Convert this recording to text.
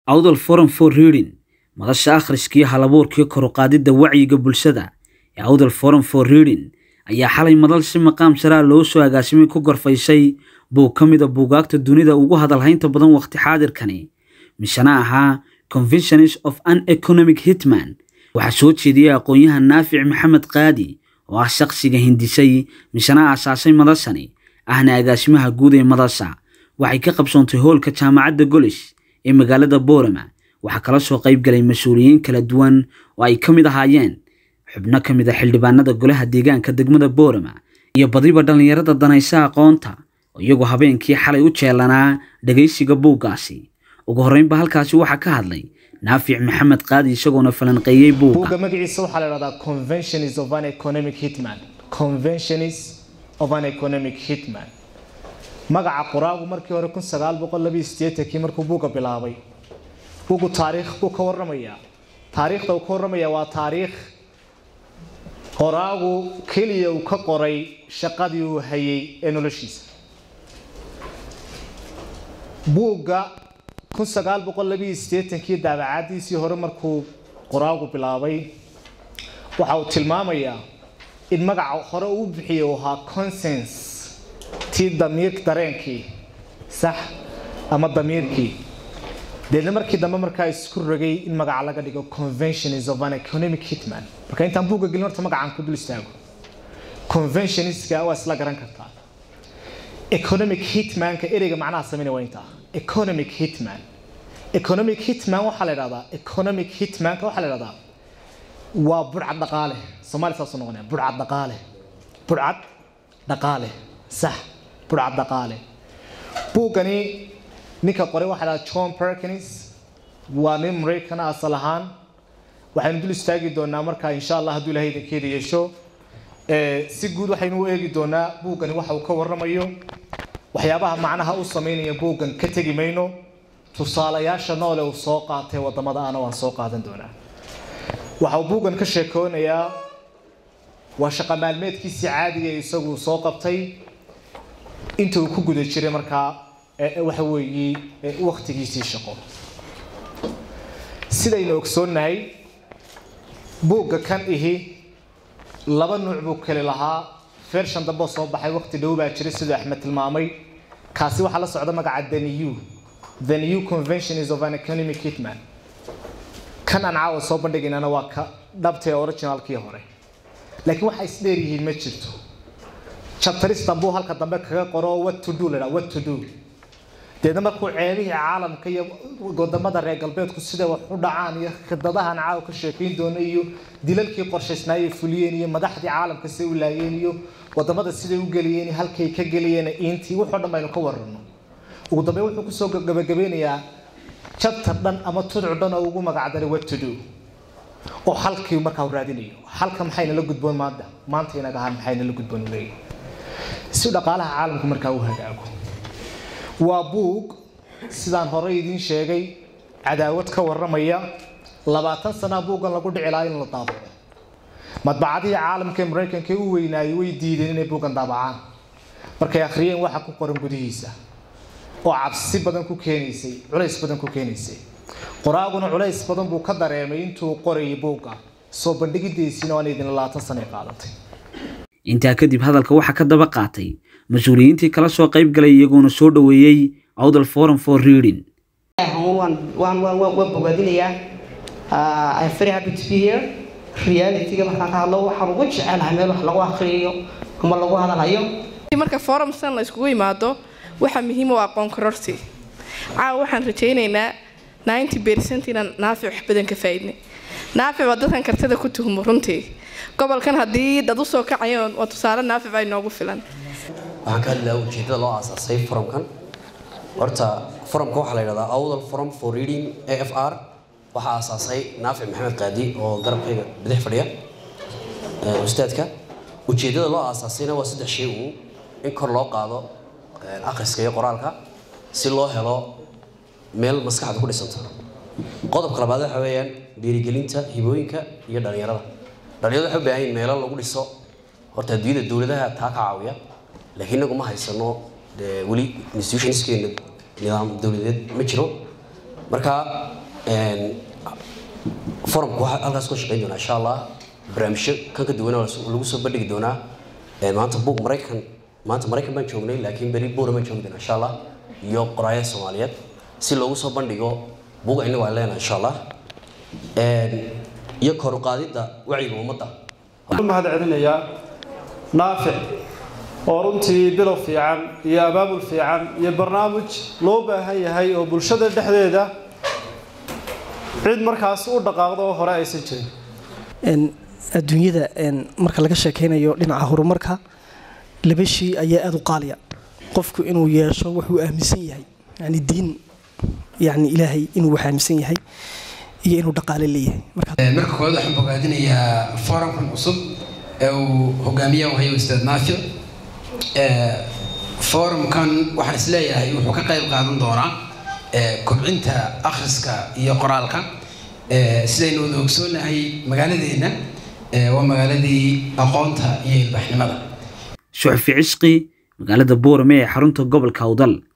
awdal forum for reading madasha akhriskii halabuurkii koruqaadidda wacyiga bulshada ee awdal forum for reading ayaa xalay madal si maqaam saraa loo soo agaasimay ku gorfaysay buug ka mida buugaagta dunida ugu hadalhaynta badan waqti xaadirkani mishana ahaa conventions of an economic hitman waxaa soo jeediyey aqoon-yahan naafic maxamed qaadi oo ah shaqsiga hindisay mishana aasaasay madashani ahna agaasimaha guud ee madasha waxay ka qabsoontay hoolka jaamacadda golish ee magaalada boorama waxaa kala soo qayb galay mas-uuliyiin kala duwan oo ay ka mid ahaayeen xubno ka mid a xildhibaanada golaha deegaanka degmada boorama iyo badiba dhallinyarada danaysa aqoonta oo iyagoo habeenkii xalay u jeelanaa dhegaysiga buuggaasi ugu horreynba halkaasi waxaa ka hadlay naafic maxamed qaadi isagoona falanqeeyey buugga buugga magaciisa waxaa la dhahdaa conventions of an economic hitman conventions of an economic hitman magaca qoraagu markii hore kun sagaal boqol labiyo sideetankii markuu buugga bilaabay buuggu taariikh buu ka warramayaa taariikhda uu ka warramayaa waa taariikh qoraagu keliya uu ka qoray shaqadii uu hayay ee noloshiisa buugga kun sagaal boqol labiyo sideetankii daabacaadiisii hore markuu qoraagu bilaabay waxa uu tilmaamayaa in magaca hore uu bixiyay uu ahaa consens tii damiir dareenkii sax ama damiirkii deedna markii dambe markaa isku rogay in magaca laga dhigo conventions of an economic hitman marka intaan buugga gelin horta magacaan ku dul istaago conventionska waa isla garan kartaa economic hitmanka ereyga macnaha sameynaya waa intaa economic hitman economic hitman waxaa la idhahdaa economic hitmanka waxaa la idhahdaa waa burcad dhaqaale soomaali saasuu noqonaya burcad dhaqaale burcad dhaqaale sax burcad dhaqaale buuggani ninka qoray waxaa la dhahdaa john perkins waa nin maraykan asal ahaan waxaynu dul istaagi doonaa markaa insha allah hadduu ilahay idinkeeda yeesho si guud waxaynu u eegi doonaa buuggani waxa uu ka warramayo waxyaabaha macnaha u sameynaya buuggan ka tegi mayno tusaalayaasha noole uu soo qaatay wadamada ana waan soo qaadan doonaa waxa uu buuggan ka sheekoonayaa waa shaqa maalmeedkiisii caadiga ee isagu soo qabtay inta uu ku guda jiray markaa waxa weeye waktigiisii shaqo sidaynu ogsoonnahay buugga kan ihi laba nuuc buu keli lahaa fershan dambe soo baxay waqti dhow baa jiray siduu axmed tilmaamay kaasi waxaa la socda magaca the new the new conventions of an economic hitman kan aan caawa soo bandhigaynana waa ka dhabta ee originalkii hore laakiin waxa isdheer yihiin ma jirto chapteristan buu halka dambe kaga qoro what to do la what to do deedna markuu ceebihii caalamka iyo wadamada reer galbeedku sida wax u dhacaan iyo khidadahan caawa ka sheekayn doona iyo dilalkii qorshaysnaayay fuliyeen iyo madaxdii caalamka siday u laayeen iyo wadamada siday u geliyeen halkay ka geliyeen intii wuxoo dhan baynu ka warano ugu dambe wuxuu kusoo gabagabeynayaa chapter dhan ama tuduc dhan oo ugu magacdaray what to do oo halkii markaa u raadinayo halka maxayna la gudboon maanta maanta inaga ahaan maxayna la gudboon u leeyahay si dhaqaalaha caalamku markaa u hagaago waa buug sidaan hore idiin sheegay cadaawad ka warramaya labaatan sanaa buuggan lagu dhici lahaa in la daabaco madbacadihii caalamka ee maraykanka u weynaayay way diideen inay buuggan daabacaan markay akhriyeen waxa ku qoran gudihiisa oo cabsi badan ku keenaysay culays badan ku keenaysay qoraaguna culays badan buu ka dareemay intuu qorayay buugga soo bandhigidiisiina waan idin labaatan sana qaadatay intaa kadib hadalka waxaa ka daba qaatay mas-uuliyiintii kala soo qayb galay iyagoona soo dhoweeyey awdal forum for reading waan bogaadinayaa I'm very happy to be here realityga markaan ka hadlo waxaan ugu jecelahay meel wax lagu akhriyayo ama lagu hadalayo marka forumsan la iskugu yimaado waxaa muhiim u aqoon kororsi caawa waxaan rajaynaynaa ninety percent inaan naafic wax badan ka faa'iidnay naafic waa dadkan kartida ku tuhmo runtii gobolkan haddii dad usoo kacayoon waa tusaale naafic baa inoogu filan waxaan ka hadlayaa ujeedada loo aasaasay forumkan horta forumka waxaa la yidhahdaa awdal forum for reading a f r waxaa aasaasay naafic maxamed qaadi oo garabkayga bidix fadhiya ustaadka ujeedada loo aasaasayna waa saddex shay uu in kor loo qaado akhriska iyo qoraalka si loo helo meel maskaxda ku dhisanta qodobka labaad waxa weeyaan dhiirigelinta hibooyinka iyo dhallinyarada dhallinyarada waxay u baahan yihin meelo lagu dhiso horta adduunyada dowladaha taa ka caawiya laakiin inagu ma haysano dee weli institutionskeena nidaam dowladeed ma jiro marka forumka waxaa halkaas ka shaqeyn doonaa insha allah barnaamijyo kan ka duwan lagu soo bandhigi doonaa maanta buug maraykan maanta maraykan baan joognay laakiin beri buura baan joogi doonaa insha allah iyo qoraayada soomaaliyeed si loogu soo bandhigo buuga innagu aan leenahay insha allah iyo kor u qaadidda wacyiga ummadda mahad celinayaa naafic oo runtii bilow fiican iyo abaabul fiican iyo barnaamij loo baahan yahay oo bulshada dhexdeeda cid markaas u dhaqaaqdo oo hore aysan jirin adduunyada marka laga sheekeynayo dhinaca horumarka laba shay ayaa aada u qaaliya qofku inuu yeesho wuxuu aaminsan yahay yani diin yani ilaahay inuu wax aaminsan yahay iyo inuu dhaqaale leeyahay marka koowaad waxaan bogaadinayaa forumkan cusub ee uu hogaamiyaha hayo ustaad naafic forumkan waxaan isleeyahay wuxuu ka qayb qaadan doonaa kobcinta akhriska iyo qoraalka sidaynu wada ogsoonahay magaaladeenna waa magaaladii aqoonta iyo ilbaxnimada shuxfi cishqi magaalada boorame ee xarunta gobolka awdal